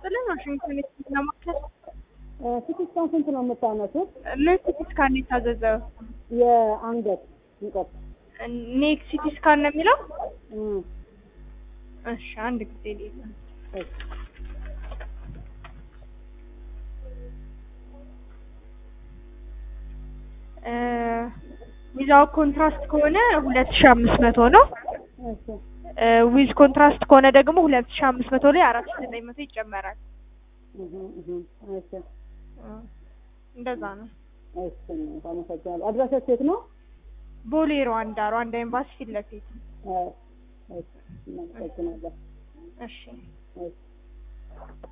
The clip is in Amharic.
ይስጥልን። ዋሽንግተን ዲሲ ለማከል ሲቲ ስካን ስንት ነው የምታነሱት? ምን ሲቲ ስካን ነው የታዘዘው? የአንገት ሙቀት ኔክ ሲቲ ስካን ነው የሚለው? እም፣ እሺ አንድ ጊዜ ሌላ እሺ። ዊዛው ኮንትራስት ከሆነ ሁለት ሺ አምስት መቶ ነው። እሺ ዊዝ ኮንትራስት ከሆነ ደግሞ ሁለት ሺ አምስት መቶ ላይ አራት ሺ ዘጠኝ መቶ ይጨመራል። እህ እህ እሺ እንደዛ ነው። እሺ አመሰግናለሁ። አድራሻችሁ የት ነው? ቦሌ ሩዋንዳ ሩዋንዳ ኤምባሲ ፊት ለፊት። እ፣ እሺ እናመሰግናለን። እሺ እሺ